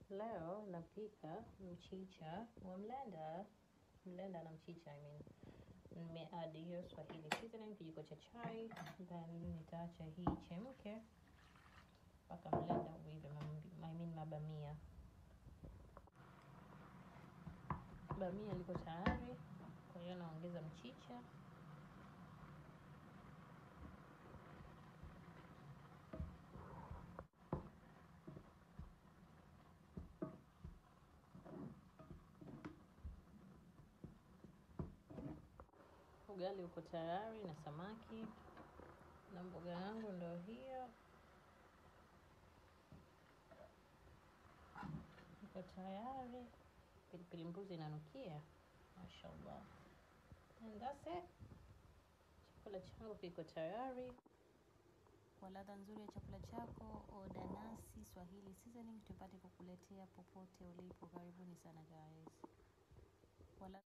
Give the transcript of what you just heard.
Leo napika mchicha wa mlenda, mlenda na mchicha I mean. Nimeadd hiyo Swahili seasoning kijiko cha chai, then nitaacha hii chemke mpaka mlenda uive, I mean mabamia. Bamia liko tayari, kwa hiyo naongeza mchicha Ugali uko tayari na samaki na mboga yangu ndo hiyo iko tayari. Pilipili mbuzi inanukia, mashallah. And that's it. Chakula changu kiko tayari. Kwa ladha nzuri ya chakula chako, oda nasi Swahili Seasoning tupate kukuletea popote ulipo. Karibuni sana guys. Kwa ladha